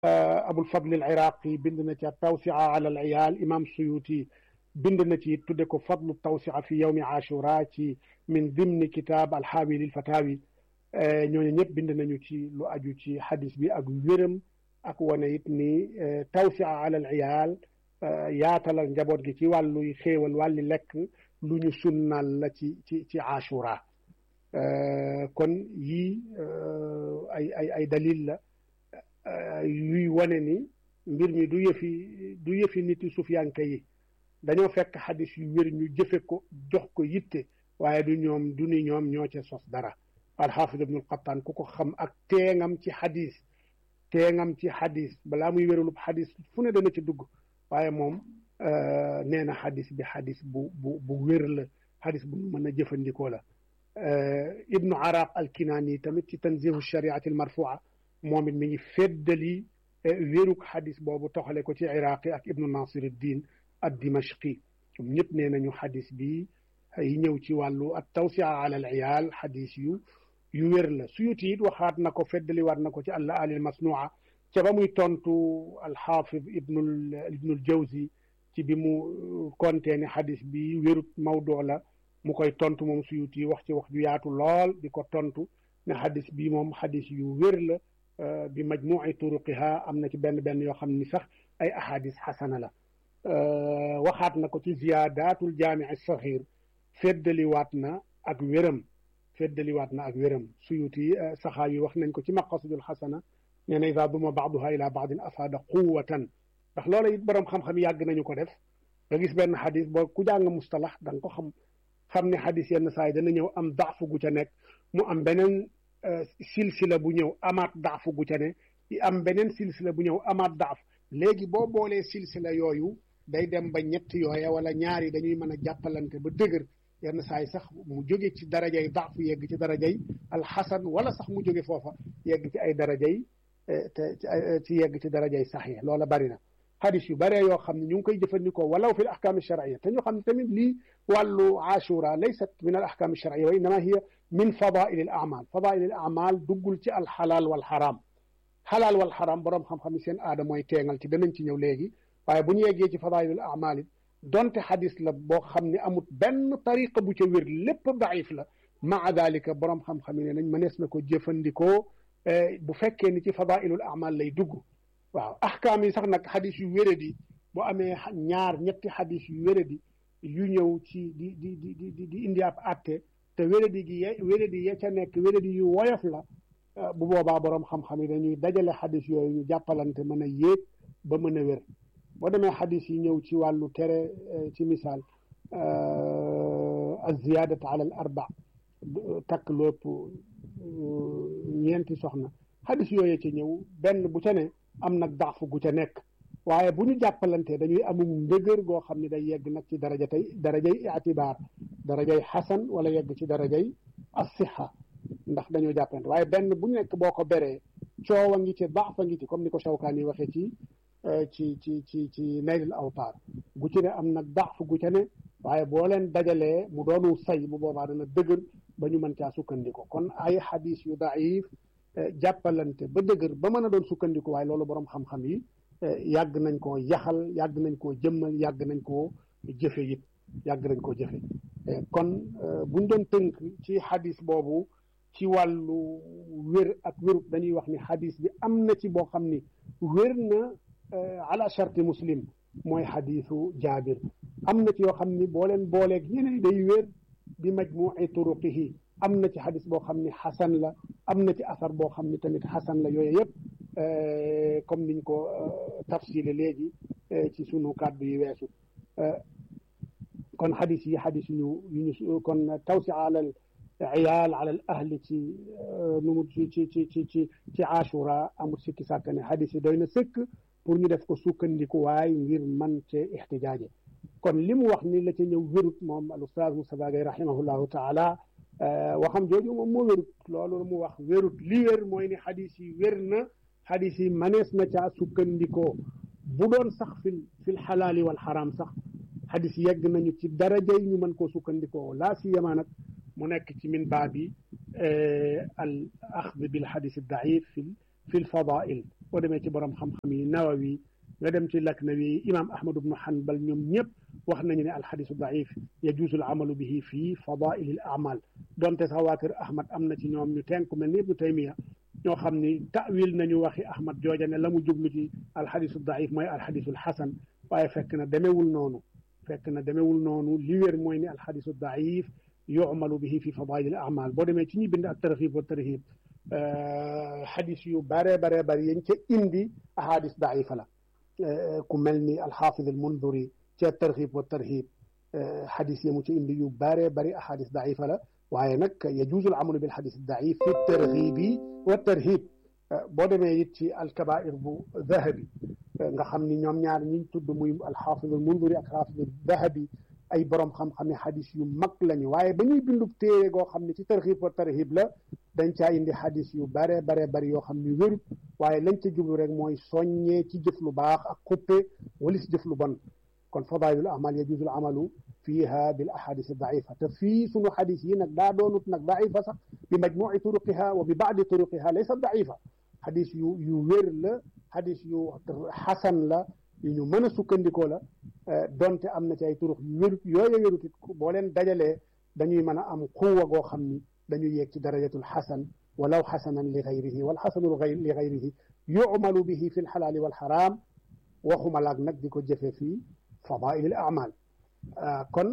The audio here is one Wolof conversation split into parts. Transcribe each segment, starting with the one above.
abul fadl al iraqi bind na ci tawsia ala al iyal imam suyuti bind na ci tudde ko fadlu tawsia fi yawmi ashura ci min dimni kitab alxaawi lil fatawi ñooñu ñëpp bind nañu ci lu aju ci xadis bi ak wéram ak wane it ni tawsia ala al iyal yaatalal njaboot gi ci wàlluy xéewal wàlli lekk lu ñu sunnal la ci ci ci ashura kon yii ay ay ay dalil la yuy wane ni mbir mi du yëfi du yëfi nit yi sufiyanka yi dañoo fekk xadis yu wér ñu jëfe ko jox ko yitte waaye du ñoom du ni ñoom ñoo ca sos dara alxaafid ibnul qattaan ku ko xam ak teengam ci xadis teengam ci xadis balaa muy wérulub xadis fu ne dana ci dugg waaye moom nee na xadis bi xadis bu bu bu wér la xadis bu mën a jëfandikoo la ibnu araq alkinaani tamit ci tanzihu shariati almarfua moom it mi ngi feddali wéruk xadis boobu toxale ko ci iraqi ak ibnu nasiruddin ad dimashqi ñoom ñëpp nee nañu xadis bi yi ñëw ci wàllu at tawsia ala al iyal xadis yu yu wér la suyuti it waxaat na ko feddali waat na ko ci alla alil masnua ca ba muy tontu alxaafid ibnul ibnul jawzi ci bi mu kontee ne xadis bi wérut mawdoo la mu koy tontu moom suyuti wax ci wax ju yaatu lool di ko tontu ne xadis bi moom xadis yu wér la bi majmuci turuqiha am na ci benn benn yoo xam ni sax ay ahadis xasana la waxaat na ko ci ziyaadatul jaamici saxiir feddaliwaat na ak wéram feddaliwaat na ak wéram suyuti saxaa yi wax nañ ko ci maqasidul xasana nee na ida duma baaduha ila baadin afaada quwatan ndax loola it boroom xam-xam yàgg nañu ko def nga gis benn xadis boo ku jàng mustalax da nga ko xam xam ne xadis yenn saa yi dana ñëw am daafu gu ca nekk mu am beneen silsila bu ñëw amaat daafu gu ca ne am beneen silsila bu ñëw amaat daaf léegi boo boolee silsila yooyu day dem ba ñett yooya wala ñaari dañuy mën a jàppalante ba dëgër yenn saa yi sax mu jóge ci darajay daafu yegg ci darajay alxasan wala sax mu jóge foofa yegg ci ay darajay te ci yegg ci darajay saxiix loola bari na xadis yu baree yoo xam ne ñu ngi koy jëfandikoo walaw fi l ahkaam alcharia te ñu xam ne tamit lii wàllu ashura laysat min al ahkaam alcharia wa innama hiya min fadaili al amal fadaili al amal duggul ci alxalaal wal xaraam xalaal wal xaraam boroom xam-xam yi seen aada mooy teengal ci danañ ci ñëw léegi waaye bu ñu yeggee ci fadailul amal it donte xadis la boo xam ne amut benn tariqa bu ca wér lépp daif la maa dalika boroom xam-xam yi ne nañ mënees na ko jëfandikoo bu fekkee ni ci fadailul amal lay dugg waaw ahkaam yi sax nag xadis yu wéradi bu amee ñaar ñetti xadis yu wéradi yu ñëw ci di di di di di indi ab atte te wéradi gi ye wéradi ya ca nekk wéradi yu woyof la bu boobaa boroom xam-xam yi dañuy dajale xadis yooyu ñu jàppalante mën a yéeg ba mën a wér boo demee xadis yi ñëw ci wàllu tere ci misaal az-ziyadatu ala al arba takk lépp ñeenti soxna xadis yooyu ci ñëw benn bu ca ne am nag daafu gu ca nekk waaye bu ñu jàppalantee dañuy amum ndëgër goo xam ne day yegg nag ci daraja tey darajay itibaar darajay xasan wala yegg ci darajay asiha ndax dañoo jàppalante waaye benn bu nekk boo ko beree coowa ngi ci daafa ngi ci comme ni ko Shawkaani waxee ci ci ci ci ci naylul awtaar gu ci ne am nag daafu gu ca ne waaye boo leen dajalee mu doonu say bu boobaa dana dëgër ba ñu mën caa sukkandiku kon ay xadis yu daif jàppalante ba dëgër ba mën a doon sukkandiku waaye loolu boroom xam-xam yi yàgg nañ koo yaxal yàgg nañ koo jëmmal yàgg nañ koo jëfe it yàgg nañ koo jëfe kon buñ doon tënk ci xadis boobu ci wàllu wér ak wérut dañuy wax ni xadis bi am na ci boo xam ni wér na ala sharti muslim mooy xadisu jaabir am na ci yoo xam ni boo leen booleeg ñeneen day wér bi majmuci turuqihi am na ci xadis boo xam ni xasan la am na ci asar boo xam ni tamit xasan la yooyu yëpp comme niñ ko tafsile léegi ci sunu kàddu yi weesu kon xadis yi xadis yu ñu kon tawsi alal iyaal alal ahli ci nu mu ci ci ci ci ci ci ashura amul sikki sàkk ne xadis yi doy na sëkk pour ñu def ko sukkandiku waay ngir man cee ixtijaaje kon li mu wax ni la ca ñëw wérut moom al ustaaz Moustapha Gaye rahimahullahu taala waxam jooju moom moo wérut loolu mu wax wérut li wér mooy ni xadis yi wér na xadis yi manees na caa sukkandikoo bu doon sax fil fil xalaali wal xaraam sax xadis yegg nañu ci daraja yi ñu mën koo sukkandikoo laa siyama nag mu nekk ci min baabi al axd bil xadis daif fil fil fadail boo demee ci borom xam-xam yi nawawi nga dem ci laknawi imam ahmad ibnu hanbal ñoom ñëpp wax nañu ne alxadisu daif yajuusu al amalu bihi fii fadaili al amal donte sax waa kër ahmad am na ci ñoom ñu tenku mel ni ibnu taymiya ñoo xam ni tawil nañu waxi ahmad jooja ne la mu jublu ci alxadisu daif mooy alxadisul xasan waaye fekk na demewul noonu fekk na demewul noonu li wér mooy ni alxadisu daif yumalu bihi fi fadail al amal boo demee ci ñi bind ak tarxib wa tarhib xadis yu bare bare bari yañ ca indi ahadis daifa la ku mel ni alxaafid al munduri ca tarxib wa tarhib xadis yamu ci indi yu bare bari ahadis daifa la waaye nag yajuuzu al amalu bil xadis daif fi tarxibi wa tarhib boo demee it ci alkabair bu dahabi nga xam ni ñoom ñaar ñiñ tudd muy alxaafid al munduri ak alxaafid al dahabi ay borom xam-xami xadis yu mag lañu waaye ba ñuy bindub téere goo xam ne ci tarxib wa tarhib la dañ caa indi xadis yu bare bare bari yoo xam ni wérut waaye lañ ca jublu rek mooy soññee ci jëf lu baax ak xuppe walis jëf lu bon kon fadailul amal yajuusul amalu fiiha bil ahadis daifa te fii sunu xadis yi nag daa doonut nag daifa sax bi majmuci turuqiha wa bi baadi turuqiha laysa daifa xadis yu yu wér la xadis yu xasan la yu ñu mën a sukkandikoo la donte am na ci ay turux yu wérut yooya wérut it boo leen dajalee dañuy mën a am xuwa goo xam ni dañuy yéeg ci darajatul xasan walaw xasanan li gayrihi wal xasanu li gayrihi yumalu bihi fi lxalaali walxaraam waxuma laag nag di ko jëfe fii fadail al amal kon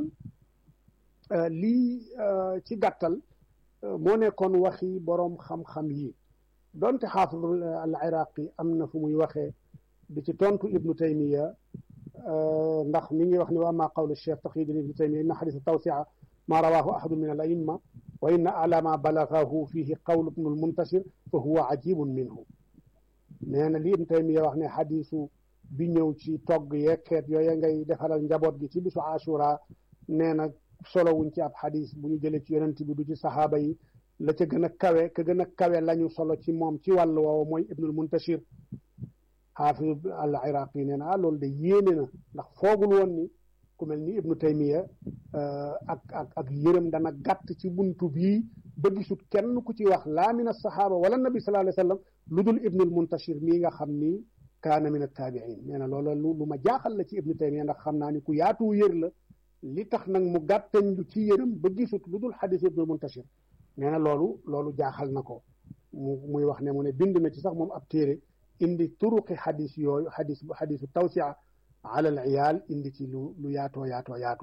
lii ci gàttal moo nekkoon waxi boroom xam-xam yi donte xaafid al iraqi am na fu muy waxee di ci tontu ibnu taymiya ndax mi ngi wax ni wa ma qawlu cheikh taqiyuddin ibnu taymiya inna xadisa tawsia ma rawahu ahadu min al aimma wa inna ala ma balagahu fihi qawlu ibnu almuntashir fa huwa ajibun minhu nee na li ibnu taymiya wax ne xadisu bi ñëw ci togg yekkeet yooya ngay defaral njaboot gi ci bisu ashura nee na solo wuñ ci ab xadis bu ñu jëlee ci yonent bi du ci saxaaba yi la ca gën a kawe ka gën a kawe lañu solo ci moom ci wàll woowu mooy ibnul muntashir xaafid al iraqi nee na ah loolu de yéene na ndax foogul woon ni ku mel ni ibnu taymiya ak ak ak yërëm dana gàtt ci buntu bii ba gisut kenn ku ci wax laa min alsaxaaba wala nabi sallallahu alayhi wa sallam lu dul ibnul muntashir mii nga xam ni kaana min attaabiin nee na loola lu lu ma jaaxal la ci ibnu taymiya ndax xam naa ni ku yaatu yër la li tax nag mu gàttañ lu ci yërëm ba gisut lu dul xadis ibnul muntashir nee na loolu loolu jaaxal na ko mu muy wax ne mu ne bind na ci sax moom ab téere indi turuqi xadis yooyu xadis bu xadisu tawsia ala al iyal indi ci lu lu yaatoo yaatoo yaatu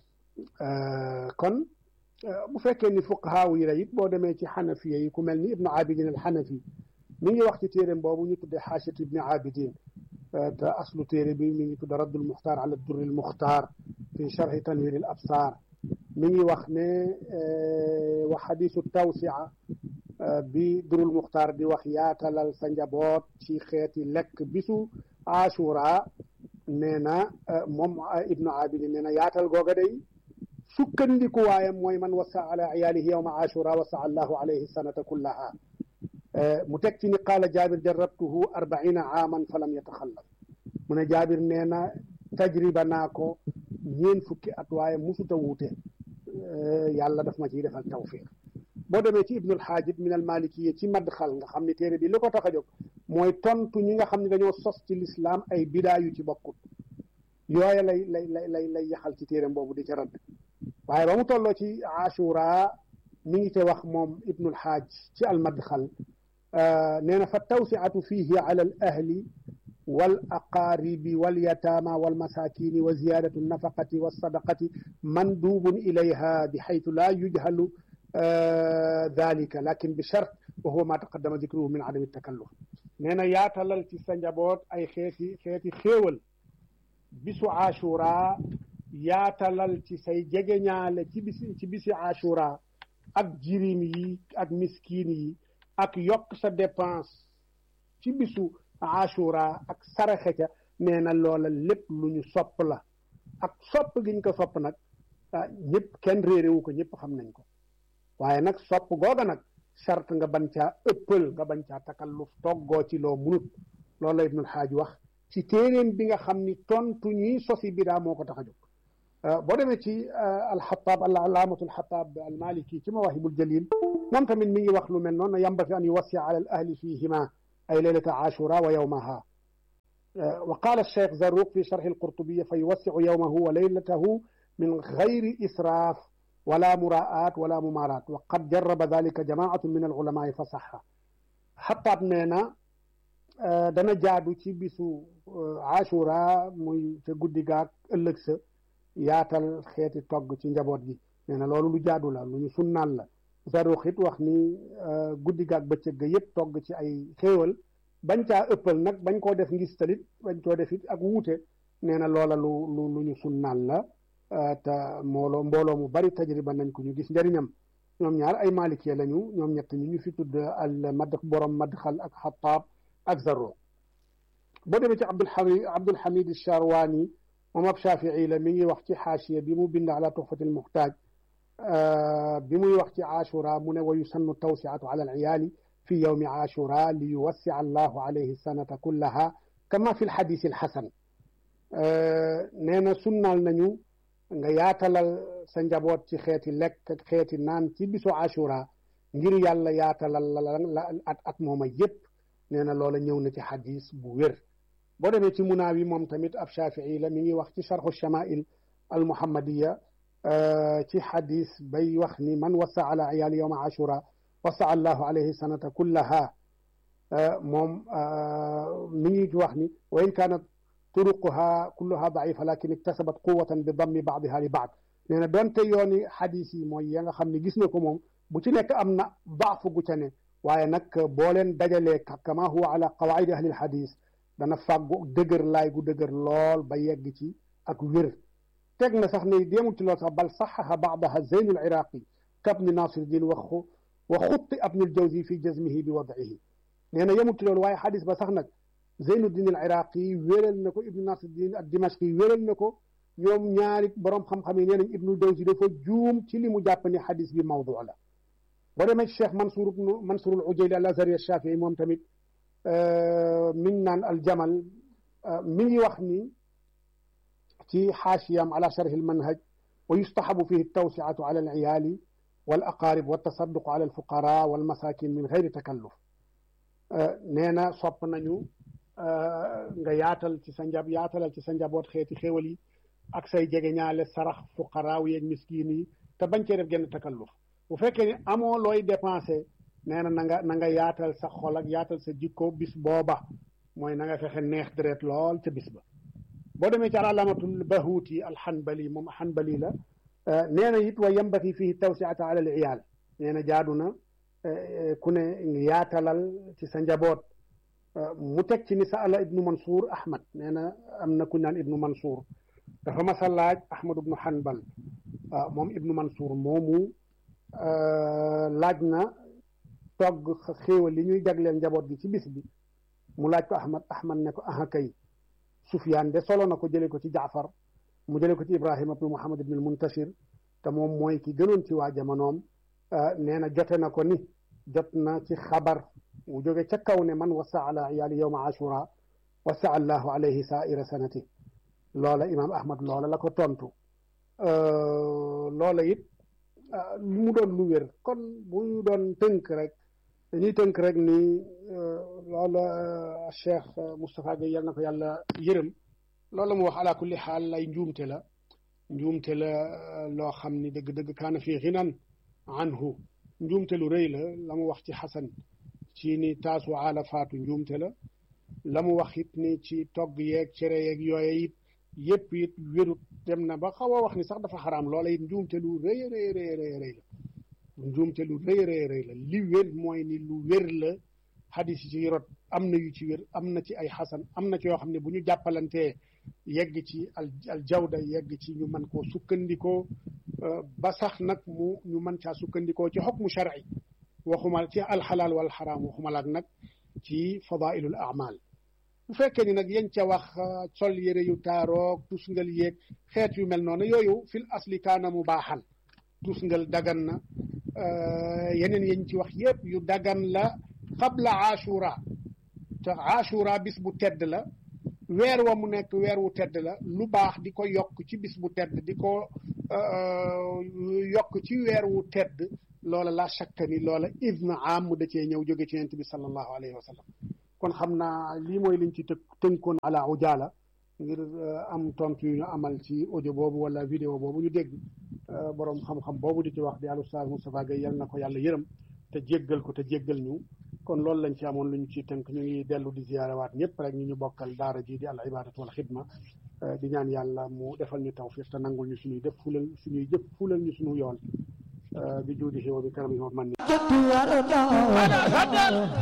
kon bu fekkee ni fuqahaaw yi la it boo demee ci xanafiya yi ku mel ni ibnu abidin al xanafi mi ngi wax ci téeréem boobu ñu tudde xaashat ibni abidin te aslu téere bi mi ngi tudde raddul muxtaar ala durri al muxtaar fi charxi tanwir al absaar mi ngi wax ne wa xadisu tawsia bi durul muxtaar di wax yaatalal sa njaboot ci xeeti lekk bisu ashura nee na moom ibnu abidi nee na yaatal googa day sukkandiku waayam mooy man wasa ala iyaalihi yowma ashura wasa allahu alayhi sanata kullaha mu teg ci ni qaala jaabir jarabtuhu arbaina aaman fa lam yataxallaf mu ne jaabir nee na tajriba naa ko ñeen fukki at waaye musuta wuute yàlla daf ma ciy defal tawfiq boo demee ci ibnul xaajib min al malikiya ci madxal nga xam ne téere bi li ko tax a jóg mooy tontu ñi nga xam ne dañoo sos ci lislaam ay bidaa yu ci bokkut yooya lay lay lay lay lay yaxal ci téere boobu di ca radd waaye ba mu tolloo ci ashura mi ngi te wax moom ibnul xaaj ci al madxal nee na fa tawsiatu fihi ala al ahli wal aqaaribi wal yataama wal masakini wa ziyadatu nafaqati wa sadaqati mandubun ilayha bi xaytu laa yujhalu dalika lakin bi chart wa huwa ma taqaddama dicruhu min adami takalluf nee na yaatalal ci sa njaboot ay xeeti xeeti xéewal bisu ashura yaatalal ci say jegeñaale ci bisi ci bisi ashura ak jirim yi ak miskin yi ak yokk sa dépense ci bisu ashura ak saraxe ca nee na loola lépp lu ñu sopp la ak sopp giñ ko sopp nag ñëpp kenn réeréwu ko ñëpp xam nañ ko waaye nag sopp googa nag charte nga ban caa ëppal nga bañ caa takalluf toggoo ci loo munut loolu la ibnul xaaj wax ci téeréem bi nga xam ni tontu ñuy sosi bidaa moo ko tax a jóg boo demee ci alxataab al alaamatu alxataab almaliki ci mawahibul jalil moom tamit mi ngi wax lu mel noonu yambasi an yuwassia ala al ahli fihima ay leylata ashura wa yawmaha wa qala alcheikh Zarruq fi charhi alqurtubiya fa yuwassiu yawmahu wa leylatahu min gayri israaf wala muraat wala mumaaraat wa qad jarraba dalika jamaatu min alulamaai fa saxa xataab nee na dana jaadu ci bisu ashura muy ca guddi gaag ëllëg sa yaatal xeeti togg ci njaboot gi nee na loolu lu jaadu la lu ñu sunnaal la Zarruq it wax ni guddi gaag bëccëg ga yëpp togg ci ay xéewal bañ caa ëppal nag bañ koo def ngis talit bañ koo def it ak wuute nee na loola lu lu lu ñu sunnaal la te mbooloo mbooloo mu bari tajriba nañ ko ñu gis njëriñam ñoom ñaar ay maalikee lañu ñoom ñett ñi ñu fi tudd al mad borom madxal ak xataab ak Zarruq boo demee ci Abdul Hamid Abdul Hamid Charwani moom ab Shafii la mi ngi wax ci xaasiya bi mu bind ala tuxfatil muxtaaj bi muy wax ci ashura mu ne wa yusannu tawsiatu ala al iyaali fi yawmi ashura li yuwassia allahu alayhi sanata kullaha kama fi lxadis alxasan nee na sunnaal nañu nga yaatalal sa njaboot ci xeeti lekk ak xeeti naan ci bisu ashura ngir yàlla yaatalal la at at mooma yépp nee na loola ñëw na ci xadis bu wér boo demee ci munaawi moom tamit ab shafii la mi ngi wax ci charxu shamail al muhammadiya ci xadis bay wax ni man wasa ala iyaali yowma ashura wasa allahu alayhi sanata kullaha moom mi ngi wax ni wa in kaanat turuquha kulluha daifa lakin iktasabat quwatan bi dammi baadiha li baad nee na donte yooni xadis yi mooy ya nga xam ne gis na ko moom bu ci nekk am na daafu gu ca ne waaye nag boo leen dajalee kama huwa ala qawaidi ahli lxadis dana fàggu dëgër laay gu dëgër lool ba yegg ci ak wér teg na sax ne déemul ci lool sax bal saxaha baadaha zeynul iraqi kabni nasiruddin wa wa xutti abnul jawzi fi jazmihi bi wadihi nee na yemul ci loolu waaye xadis ba sax nag zeynuddin al iraqi wéral na ko ibnu nasiruddin ad dimashqi wéral na ko ñoom ñaari borom xam-xam yi nee nañ ibnul jawzi dafa juum ci li mu jàpp ne xadis bi mawdu la boo demee ci cheikh mansour ibnu mansour al ujayli al azhari al shafii moom tamit mi ngi naan al jamal mi ngi wax ni ci xaashiyam ala sharhi al manhaj wa yustahabu fihi tawsiatu ala al iyaali wal aqaarib wa tasadduqu ala al fuqara wal masakin min gayri takalluf nee na sopp nañu nga yaatal ci sa njab yaatalal ci sa njaboot xeeti xéwal yi ak say jege ñaale sarax fuqaraaw yeeg miskiin yi te bañ cee def genn takalluf bu fekkee ni amoo looy dépensé nee na na nga na nga yaatal sa xol ak yaatal sa jikko bis booba mooy na nga fexe neex deret lool ca bis ba boo demee ci alaamatul bahuuti alxanbali moom xanbali la nee na it wa yambati fihi tawsiata ala al iyaal nee na jaadu na ku ne yaatalal ci sa njaboot mu teg ci ni sa ala ibnu mansour ahmad nee na am na ku naan ibnu mansour dafa masa laaj ahmad ibnu hanbal moom ibnu mansour moomu laaj na togg xéewal li ñuy jagleel njaboot gi ci bis bi mu laaj ko ahmad ahmad ne ko aha kay sufyaan de solo na ko jële ko ci jaafar mu jële ko ci ibrahima ibnu muhammad ibnu muntashir te moom mooy ki gënoon ci waa jamonoom nee na jote na ko ni jot na ci xabar mu jóge ca kaw ne man wasa ala iyaali yowma ashura wasa allahu alayhi saaira sanati loola imaam ahmad loola la ko tontu loola it mu doon lu wér kon bu ñu doon tënk rek dañuy tënk rek ni loola cheikh Moustapha Gueye yal na ko yàlla yërëm loola mu wax ala kulli xaal lay njuumte la njuumte la loo xam ni dëgg-dëgg kaana fii xinan anhu njuumte lu rëy la la mu wax ci xasan ci ni taasu aala faatu njuumte la la mu wax it ni ci togg yeeg cere yeeg yooye it yëpp it wérut dem na ba xaw a wax ni sax dafa xaraam loola it njuumte lu rëy rëy rëy rëy rëy la njuumte lu rëy rëy rëy la li wér mooy ni lu wér la xadis yi ci rot am na yu ci wér am na ci ay xasan am na ci yoo xam ne bu ñu jàppalantee yegg ci al al jawda yegg ci ñu mën koo sukkandikoo ba sax nag mu ñu mën caa sukkandikoo ci xukmu shar'i waxuma ci alxalaal wal xaraam waxuma laak nag ci fadailul amal bu fekkee ni nag yañ ca wax sol yére yu taaroog tusngal yeeg xeet yu mel noonu yooyu fil asli kaana mu baaxan tusngal dagan na yeneen yañ ci wax yépp yu dagan la qabla ashura te ashura bis bu tedd la weer wa mu nekk weer wu tedd la lu baax di ko yokk ci bis bu tedd di ko yokk ci weer wu tedd loola la shakka ni loola idna am mu da cee ñëw jóge ci yonent bi sallallahu alayhi wa sallam kon xam naa lii mooy liñ ci të tënkoon ala ujaala ngir am tontu yu ñu amal ci audio boobu wala vidéo boobu ñu dégg borom xam-xam boobu di ci wax di al Oustaz Moustapha Gueye yal na ko yàlla yërëm te jéggal ko te jéggal ñu kon loolu lañ ci amoon lu ñu ci tënk ñu ngi dellu di ziyaarawaat ñëpp rek ñu ñu bokkal daara ji di al ibadatu wal xidma di ñaan yàlla mu defal ñu tawfiq te nangul ñu suñuy def fulal suñuy jëf fulal ñu suñu yoon bi juudihi wa bi karamihi wa man